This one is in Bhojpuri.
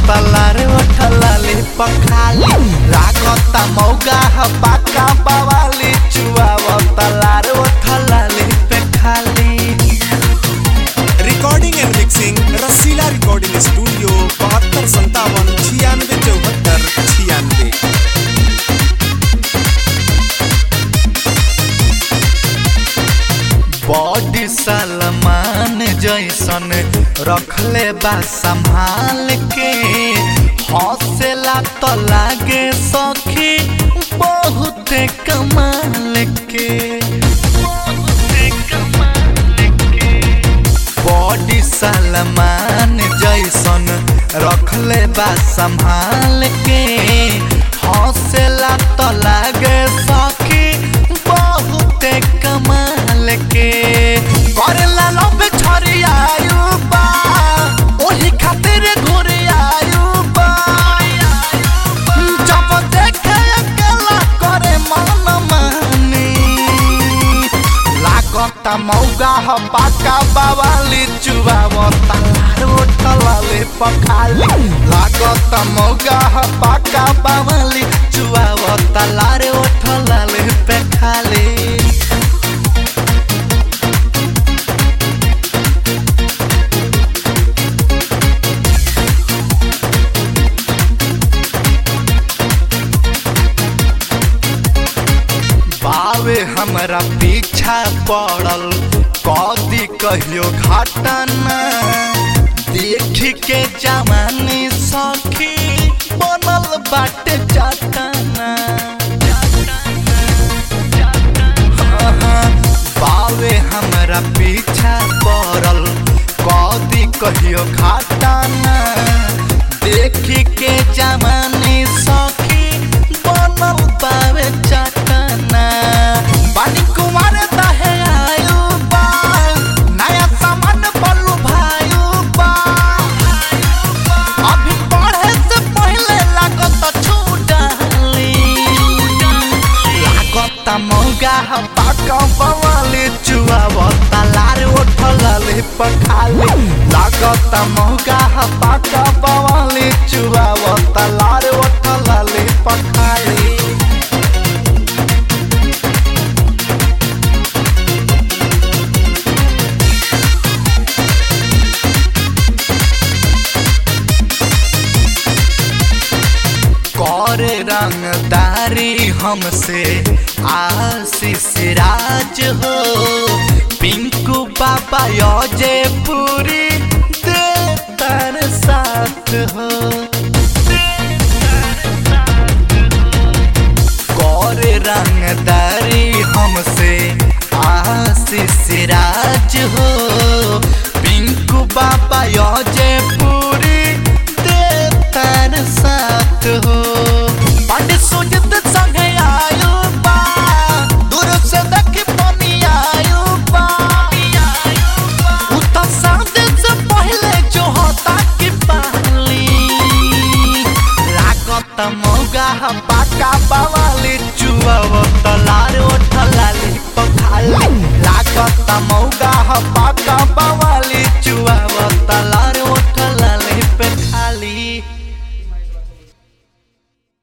तलारे ओठलाले पखाली लागता मौगा ह पाका बवाली चुआव तलारे ओठलाले पे खाली recording and mixing Rasila recording studio बहत्तर संतावन छियानवे चौहत्तर छियानवे बॉडी सलमान जैसन रखले बा संभाल के हौसला तो लागे सखी बहुत कमाल के बॉडी सलमान जैसन रखले बा संभाल के हौसला तो लागे सखी बहुत कमाल के करेला लब छरियायु बा ओही खातिर घुरियायु बा जब देखे अकेला करे मन मानी लागता मौगा ह पाका बावाली चुबावता रोटलाले पखाली लागता मौगा ह पाका बावाली चुबावता लारे ओठलाले पे खाली बावे हमरा पीछा पड़ल कदी कहियो घटना देख के जवानी सखी बनल बाटे चटना बावे हमरा पीछा पड़ल कदी कहियो घटना देख के जवानी सखी बनल बावे चटना पानी कुमार दहे आयु बा नया सामान बलू भायु बा अभी पढ़े से पहले लागत छूटाली लागत मौगा ह पाका बवाली चुआवता लार ओठलाले पखाली लागत मौगा ह पाका बवाली चुआवता लार ओठलाले पखाली करे रंगदारी हमसे आशीष राज हो पिंकू बाबा योजे पूरी देतर साथ हो करे रंगदारी हमसे आशीष राज हो पिंकू बाबा योजे पूरी देतर साथ हो पंडित सुजित संगे आयु बा दूर से देखी बनी आयु बा उता सादे से पहले जो होता की पाली लागत मौगा ह पाका बावाली चुआव तलार ओठलाली पखाली लागत मौगा ह पाका